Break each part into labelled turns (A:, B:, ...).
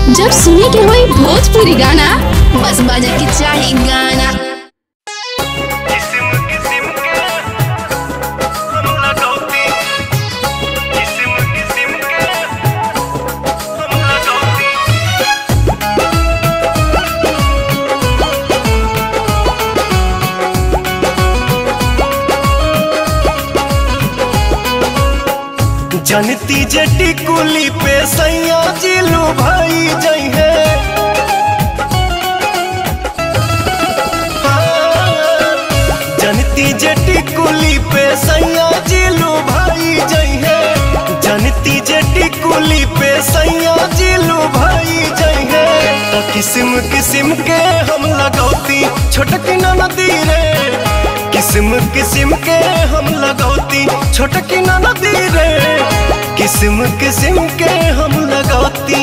A: जब सुने के होई भोजपुरी गाना बस बजे के चाही गाना
B: किस्म किस्म के हम लगौती किस्म किस्म के हम लगौती जनती जटी कुली पे सैया जिलू भाई जई है जनती जटी कुली पे सैया जिलू भाई जई है जनती जटी कुली पे सैया जिलू भाई जई है तो किस्म किस्म के हम लगौती छोटकी नदी रे किस्म किस्म के हम लगौती छोटकी नदी रे किस्म किस्म के हम लगौती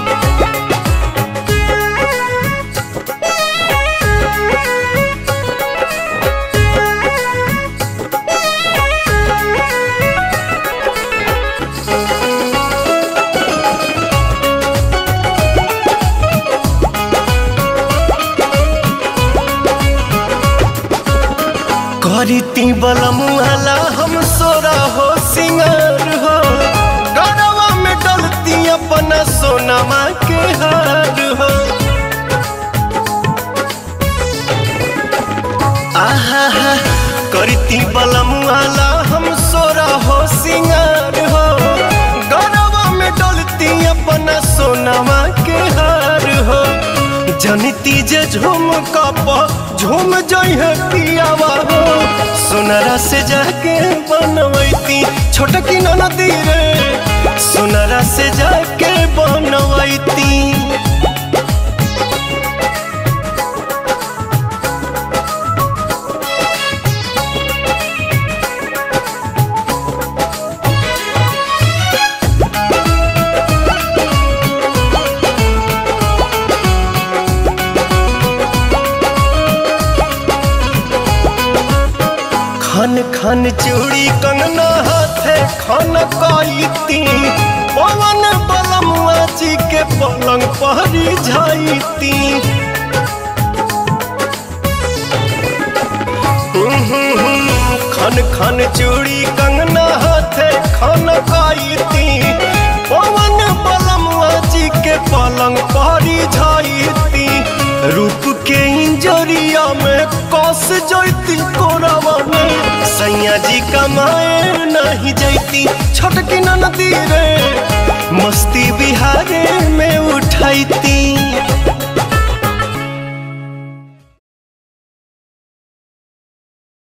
B: करती बलमुआला हम सोरा हो सिंगार हो गरवा में डलती अपना सोनमा के हार हो आहा हा करती बलमुआला हम सोरा हो सिंगार हो गरवा में डलती अपना सोनमा के हार हो जनती जे झूम कप झूम जई है पियावा हो सोनरा से जाके बनवैती छोटकी नदी रे सोनरा से जाके बनवैती खन खन चूड़ी कंगना हाथे खन कईती पवन बलमुआ जी के पलंग पहरी जाईती खन खन चूड़ी कंगना हाथे खन कईती पवन बलमुआ जी के पलंग पहरी जाईती रूप के इंजरिया में कस जैती कोरावा में सैया जी कमाए नहीं जैती छोटकी नदी रे मस्ती बिहारे